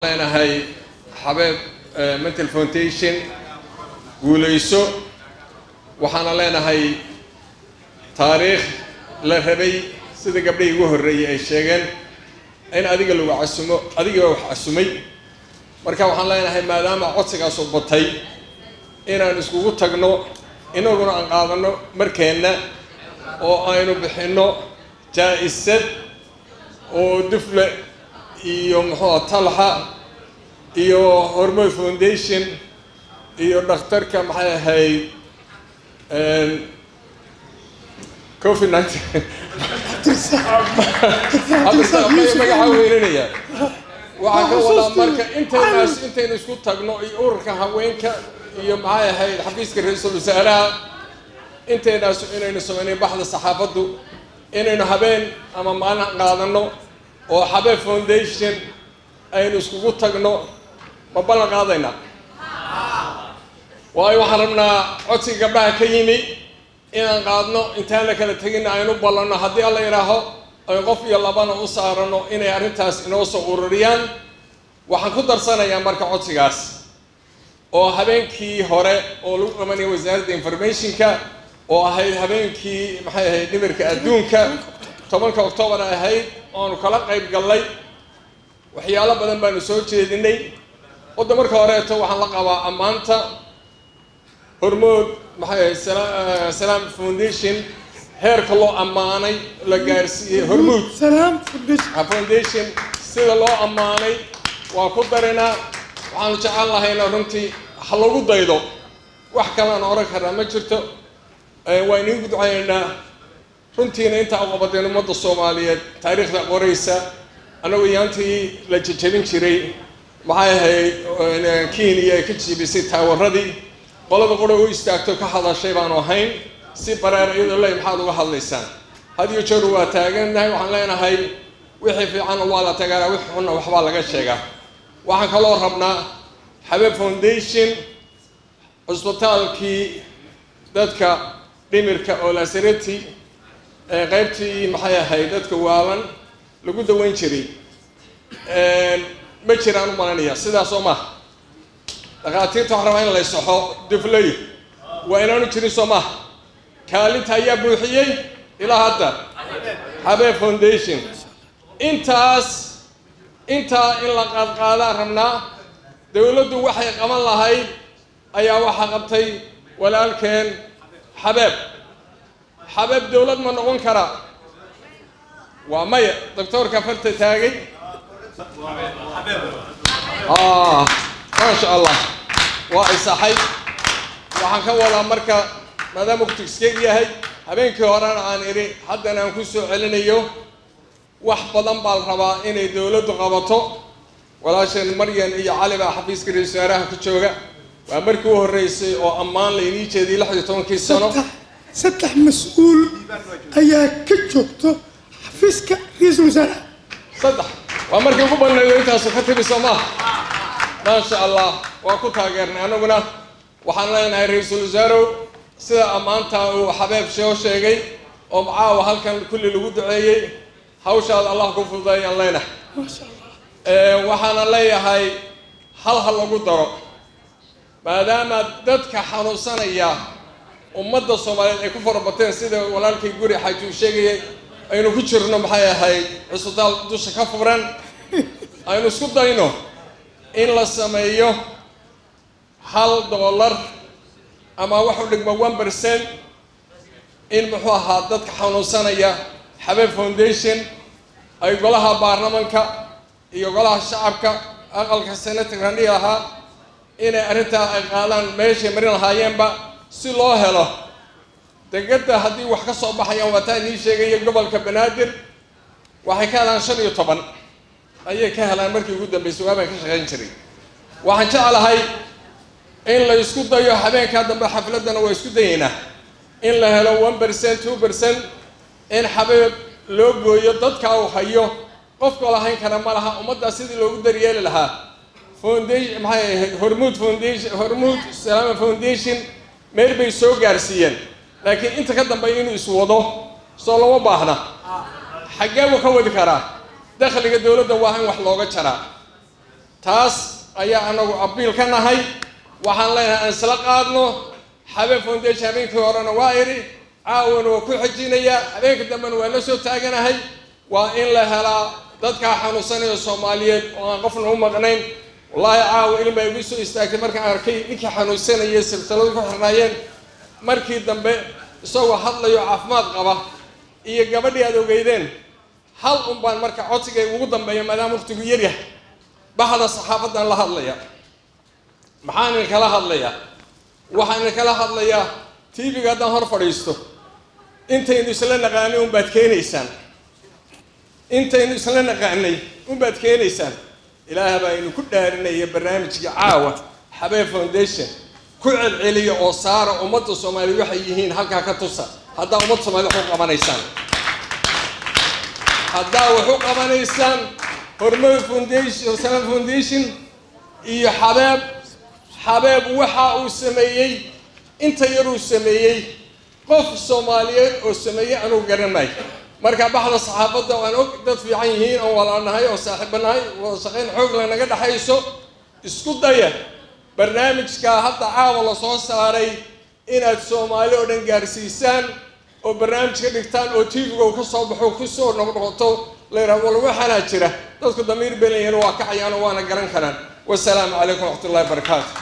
leenahay xabeeb mental foundation guulayso waxaana leenahay taariikh la rabay sida gabdhahii ugu horreeyey ay sheegeen in adiga lagu casumo adiga wax casumay marka waxaan leenahay maadaama codsigaasu batay inaan iskugu tagno inaguna aan qaadano markeenna oo aynu bixinno jaa-isad oo dufle iyo muxuua talxa iyo hormood foundation iyo dhakhtarka maxay ahayd covid nineteen magaxaa weynanaya waxaa ka wadaa marka intaynaas intaynu isku tagno iyo ururka haweenka iyo maxay ahayd xafiiska ra-iisul wasaaraha intaynaas inaynu sameynay baxda saxaafaddu inaynu habeen ama maalin qaadano oo xabeeb foundation aynu iskugu tagno ma ballan qaadaynaa waayo waxaan rabnaa codsiga gabdhaha ka yimi inaan qaadno intaan la kala tegina aynu ballanno haddii alla yidhaaho ay qof iyo labana u saarano inay arrintaas inoo soo ururiyaan waxaan ku darsanayaa marka codsigaas oo habeenkii hore oo lagu qabanaya wasaaradda informationka oo ahayd habeenkii maxay ahayd dhimirka adduunka tobanka octoobar ahayd oanu kala qayb gallay waxyaalo badan baanu soo jeedinay wadda marka horeeto waxaan la qabaa ammaanta hormood maxay ahayd salaam foundation heerka loo ammaanay la gaarsiiyey hormuud foundation sida loo ammaanay waa ku darinaa waxaanu jecel lahayna runtii ha lagu daydo wax kalean oran karnaa ma jirto waa inigu ducaynaynaa runtiina intaa u qabadeen ummadda soomaaliyeed taariikhda qoraysa annagu yaantii la jejebin jiray maxay ahayd kenya ay ka jibisay taawaradii qolada qura u istaagto ka hadashay baanu ahayn si bareer iyadoo ley maxaad uga hadlaysaan hadiyo jeer waa taagannahay waxaan leenahay wixii fiicanna waa la tagaana wixii xunna waxbaa laga sheegaa waxaan kaloo rabnaa xabeeb foundation cusbitaalkii dadka dhimirka oo lasareti ee qaybtii maxay ahayd dadka waalan lagu daweyn jiray ma jiraan u malanaya sidaas oo maha dhakhaatiirta waxaan rabaa in la saxo duflay waa inaanu jirin soo maha kaalinta ayaa buuxiyey ilaa hadda xabeeb foundation intaas intaa in la qaadqaadaan rabnaa dowladdu waxay qaban lahayd ayaa waxaa qabtay walaalkeen xabeeb xabeeb dowlad ma noqon karaa waa maya doctoorka farta taagay maasha allah waa isaxay waxaan ka wadaa marka maadaama kutigskeeg yahay habeenkii horena aan idhi haddana aan ku soo celinayo wax badan baa la rabaa inay dowladdu qabato walaasheen maryan iyo cali baa xafiiska ra-isul wasaaraha ku jooga waa markii u horreysay oo ammaan laynii jeediyay lix iyo tobankii sano saddex mas-uul ayaa ka joogto xafiiska ra-iisul wasaaraha saddex waa markii ugu badnaydo intaasu ka timi soo maaha maasha allah waa ku taageernay annaguna waxaan leenahay ra-iisul wasaarow sida ammaanta uu xabeeb shoo sheegay oo macaawa halkan kulli lagu duceeyey hawshaada allah ku fududeeyaan leenahay waxaana leeyahay hal ha lagu daro maadaama dadka xanuunsanaya ummadda soomaaliyeed ay ku farabateen sida walaalkay guri xaaji uu sheegayay aynu ku jirno maxay ahayd cusbitaal dusha ka furan aynu isku dayno in la sameeyo hal dollar ama wax u dhigma one percent in muxuu ahaa dadka xanuunsanaya xabeeb foundation ay golaha baarlamanka iyo golaha shacabka aqalka senator randhi ahaa inay arrintaa ay qaadaan meeshay marin lahaayeenba si loo helo degedda haddii wax ka soo baxayaan waataa inii sheegaya gobolka banaadir waxay ka helaan shan iyo toban ayay ka helaan markii ugu dambeysay waabaan ka shaqayn jiray waxaan jeclahay in la isku dayo habeenkaa dambe xafladdana waa isku dayaynaa in la helo one percent two percent in xabeeb loo gooyo dadka uu hayo qofka lahayn kara ma laha ummaddaas sidii loogu daryeeli lahaa foundation maxay ahayd hormuud foundation hormuud salaama foundation meel bay soo gaarsiiyeen laakiin inta ka dambeeya inuu iswado soo lama baahna xaggee buu ka wadi karaa dakhliga dowladda waa in wax looga jaraa taas ayaa anagu abiil ka nahay waxaan leenahay aan isla qaadno xabeeb foundation habeenkii horena waa idhi caawana waa ku xejinayaa habeenka dambena waa la soo taaganahay waa in la helaa dadkaa xanuunsanaya soomaaliyeed oo aan qofna u maqnayn wallaahi caawa ilin baa igu soo istaagtay markaan arkay ninkii xanuunsanayay silsiladu ku xirnaayeen markii dambe isagoo hadlayo caafimaad qaba iyo gabadhii aad ogeydeen hal un baan marka codsigay ugu dambeeya maadaama waqtigu yaryahay baxda saxaafadan la hadlaya maxaan idinkala hadlayaa waxaan idinkala hadlayaa tv-ga haddaan hor fadhiisto intaynu isla naqaanay unbaad keenaysaan intaynu isla naqaanay unbaad keenaysaan ilaah baa inu ku dhaarinaya barnaamijkii caawa xabeeb foundation ku celceliya oo saara ummadda soomaaliya waxay yihiin halkaa ka tusa haddaa ummadda soomaliya wax u qabanaysaan haddaa wax u qabanaysaan hormar foundation salam foundation iyo xabeeb xabeeb waxa uu sameeyey inta yaruu sameeyey qof soomaaliyeed oo sameeyey anuu garan maayo marka baxda saxaafadda aan og dad fiican yihiin oon walaanahay oo saaxiibanahay wada shaqayn xoog la naga dhexayso isku daya barnaamijkaa hadda caawa la soo saaray inaad soomaali oo dhan gaarsiisaan oo barnaamij ka dhigtaan oo tv-ga uu ka soo baxo kusoo noqnoqoto la yidhaha wal waxaanaa jira dadku damiir belayeen waa kacayaan oo waana garan karaan wasalaamu calaykum waraxmat ullahi barakaatu